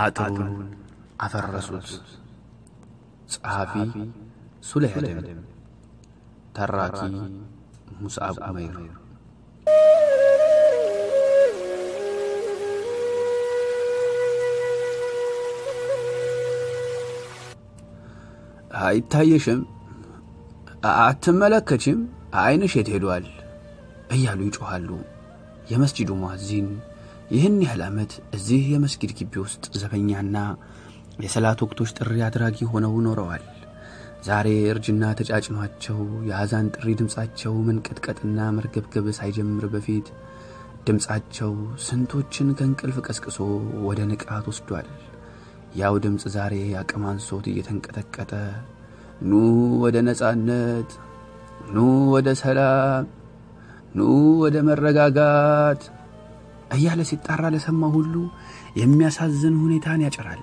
አጥሩን አፈረሱት። ጸሐፊ ሱለይሐደም፣ ተራኪ ሙስዓብ ዑመይር። አይታየሽም? አትመለከችም? አይንሽ የት ሄዷል? እያሉ ይጮኻሉ። የመስጂዱ ሙአዚን ይህን ያህል ዓመት እዚህ የመስጊድ ግቢ ውስጥ ዘበኛና የሰላት ወቅቶች ጥሪ አድራጊ ሆነው ኖረዋል። ዛሬ እርጅና ተጫጭኗቸው የአዛን ጥሪ ድምፃቸው መንቀጥቀጥና መርገብገብ ሳይጀምር በፊት ድምፃቸው ስንቶችን ከእንቅልፍ ቀስቅሶ ወደ ንቃት ወስዷል። ያው ድምፅ ዛሬ አቅም አንሶት እየተንቀጠቀጠ ኑ ወደ ነጻነት፣ ኑ ወደ ሰላም፣ ኑ ወደ መረጋጋት እያለ ሲጣራ ለሰማ ሁሉ የሚያሳዝን ሁኔታን ያጭራል።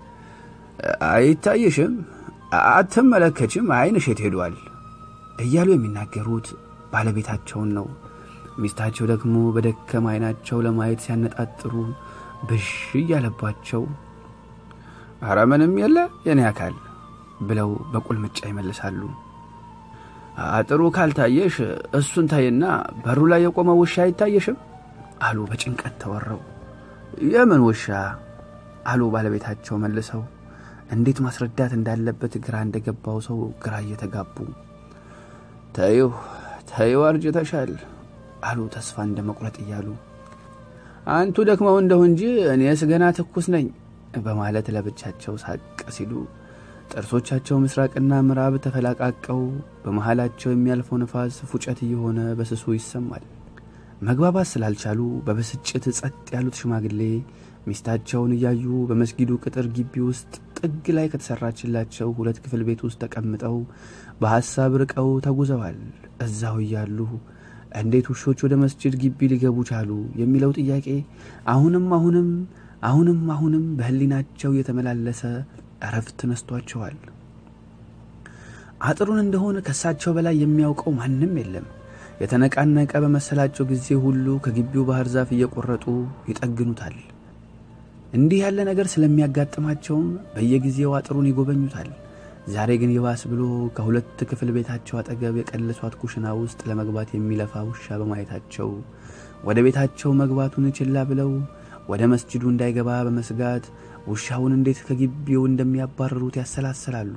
አይታይሽም? አትመለከችም? አይንሽ የት ሄዷል? እያሉ የሚናገሩት ባለቤታቸውን ነው። ሚስታቸው ደግሞ በደከም አይናቸው ለማየት ሲያነጣጥሩ ብሽ እያለባቸው አረ ምንም የለ የኔ አካል ብለው በቁልምጫ ይመልሳሉ። አጥሩ ካልታየሽ እሱን ታይና በሩ ላይ የቆመ ውሻ አይታየሽም? አሉ በጭንቀት ተወረው። የምን ውሻ? አሉ ባለቤታቸው መልሰው እንዴት ማስረዳት እንዳለበት ግራ እንደገባው ሰው ግራ እየተጋቡ ተይው ተይው አርጅተሻል አሉ ተስፋ እንደ መቁረጥ እያሉ አንቱ ደክመው እንደሁ እንጂ እኔስ ገና ትኩስ ነኝ በማለት ለብቻቸው ሳቅ ሲሉ ጥርሶቻቸው ምስራቅና ምዕራብ ተፈላቃቀው በመሃላቸው የሚያልፈው ነፋስ ፉጨት እየሆነ በስሱ ይሰማል። መግባባት ስላልቻሉ በብስጭት ጸጥ ያሉት ሽማግሌ ሚስታቸውን እያዩ በመስጊዱ ቅጥር ግቢ ውስጥ ጥግ ላይ ከተሰራችላቸው ሁለት ክፍል ቤት ውስጥ ተቀምጠው በሐሳብ ርቀው ተጉዘዋል። እዛው እያሉ እንዴት ውሾች ወደ መስጅድ ግቢ ሊገቡ ቻሉ የሚለው ጥያቄ አሁንም አሁንም አሁንም አሁንም በሕሊናቸው የተመላለሰ እረፍት ነስቷቸዋል። አጥሩን እንደሆነ ከእሳቸው በላይ የሚያውቀው ማንም የለም። የተነቃነቀ በመሰላቸው ጊዜ ሁሉ ከግቢው ባህር ዛፍ እየቆረጡ ይጠግኑታል። እንዲህ ያለ ነገር ስለሚያጋጥማቸውም በየጊዜው አጥሩን ይጎበኙታል። ዛሬ ግን ይባስ ብሎ ከሁለት ክፍል ቤታቸው አጠገብ የቀለሷት ኩሽና ውስጥ ለመግባት የሚለፋ ውሻ በማየታቸው ወደ ቤታቸው መግባቱን ችላ ብለው ወደ መስጅዱ እንዳይገባ በመስጋት ውሻውን እንዴት ከግቢው እንደሚያባርሩት ያሰላስላሉ።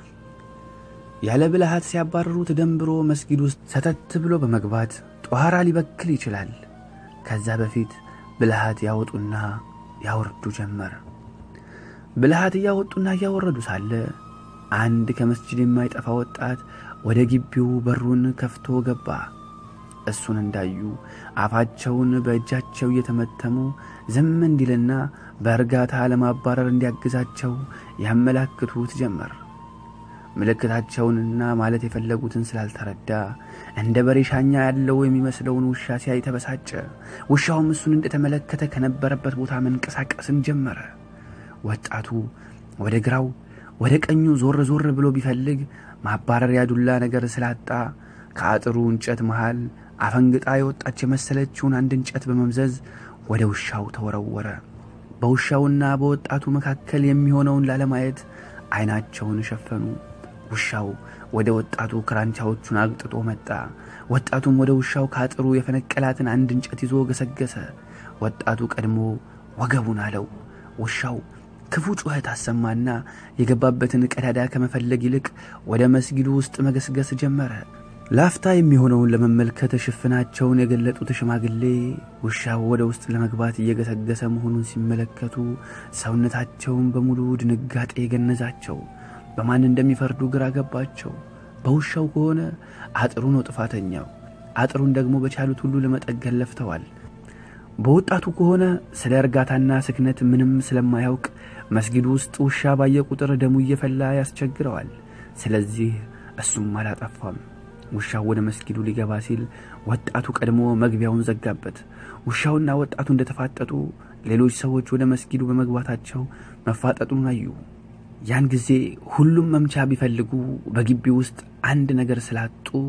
ያለ ብልሃት ሲያባርሩት ደንብሮ መስጊድ ውስጥ ሰተት ብሎ በመግባት ጧራ ሊበክል ይችላል። ከዛ በፊት ብልሃት ያወጡና ያወርዱ ጀመር። ብልሃት እያወጡና እያወረዱ ሳለ አንድ ከመስጅድ የማይጠፋ ወጣት ወደ ግቢው በሩን ከፍቶ ገባ። እሱን እንዳዩ አፋቸውን በእጃቸው እየተመተሙ ዝም እንዲልና በእርጋታ ለማባረር እንዲያግዛቸው ያመላክቱት ጀመር። ምልክታቸውንና ማለት የፈለጉትን ስላልተረዳ እንደ በሬ ሻኛ ያለው የሚመስለውን ውሻ ሲያይ ተበሳጨ። ውሻውም እሱን እንደተመለከተ ከነበረበት ቦታ መንቀሳቀስን ጀመረ። ወጣቱ ወደ ግራው ወደ ቀኙ ዞር ዞር ብሎ ቢፈልግ ማባረሪያ ዱላ ነገር ስላጣ ከአጥሩ እንጨት መሃል አፈንግጣ የወጣች የመሰለችውን አንድ እንጨት በመምዘዝ ወደ ውሻው ተወረወረ። በውሻውና በወጣቱ መካከል የሚሆነውን ላለማየት አይናቸውን ሸፈኑ። ውሻው ወደ ወጣቱ ክራንቻዎቹን አግጥጦ መጣ። ወጣቱም ወደ ውሻው ከአጥሩ የፈነቀላትን አንድ እንጨት ይዞ ገሰገሰ። ወጣቱ ቀድሞ ወገቡን አለው። ውሻው ክፉ ጩኸት አሰማና የገባበትን ቀዳዳ ከመፈለግ ይልቅ ወደ መስጊዱ ውስጥ መገስገስ ጀመረ። ላፍታ የሚሆነውን ለመመልከት ሽፍናቸውን የገለጡት ሽማግሌ ውሻው ወደ ውስጥ ለመግባት እየገሰገሰ መሆኑን ሲመለከቱ ሰውነታቸውን በሙሉ ድንጋጤ ገነዛቸው። በማን እንደሚፈርዱ ግራ ገባቸው። በውሻው ከሆነ አጥሩ ነው ጥፋተኛው። አጥሩን ደግሞ በቻሉት ሁሉ ለመጠገን ለፍተዋል። በወጣቱ ከሆነ ስለ እርጋታና ስክነት ምንም ስለማያውቅ መስጊዱ ውስጥ ውሻ ባየ ቁጥር ደሙ እየፈላ ያስቸግረዋል። ስለዚህ እሱም አላጠፋም። ውሻው ወደ መስጊዱ ሊገባ ሲል ወጣቱ ቀድሞ መግቢያውን ዘጋበት። ውሻውና ወጣቱ እንደተፋጠጡ ሌሎች ሰዎች ወደ መስጊዱ በመግባታቸው መፋጠጡን አዩ። ያን ጊዜ ሁሉም መምቻ ቢፈልጉ በግቢ ውስጥ አንድ ነገር ስላጡ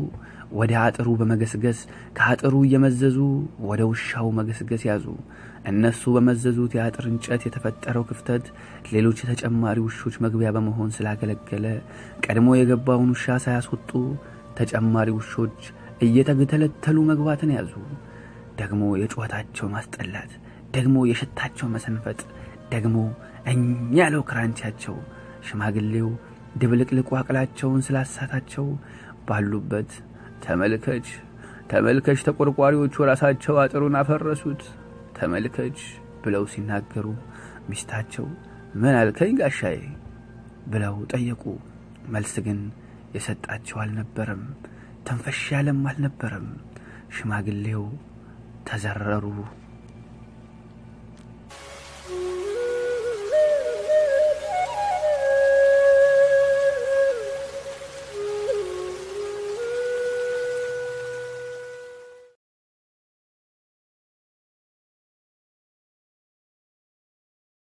ወደ አጥሩ በመገስገስ ከአጥሩ እየመዘዙ ወደ ውሻው መገስገስ ያዙ። እነሱ በመዘዙት የአጥር እንጨት የተፈጠረው ክፍተት ሌሎች የተጨማሪ ውሾች መግቢያ በመሆን ስላገለገለ ቀድሞ የገባውን ውሻ ሳያስወጡ ተጨማሪ ውሾች እየተገተለተሉ መግባትን ያዙ። ደግሞ የጩኸታቸው ማስጠላት፣ ደግሞ የሽታቸው መሰንፈጥ፣ ደግሞ እኛ ያለው ክራንቻቸው ሽማግሌው ድብልቅልቁ አቅላቸውን ስላሳታቸው ባሉበት ተመልከች ተመልከች፣ ተቆርቋሪዎቹ ራሳቸው አጥሩን አፈረሱት ተመልከች ብለው ሲናገሩ ሚስታቸው ምን አልከኝ ጋሻዬ ብለው ጠየቁ። መልስ ግን የሰጣቸው አልነበረም። ተንፈሽ ያለም አልነበረም። ሽማግሌው ተዘረሩ።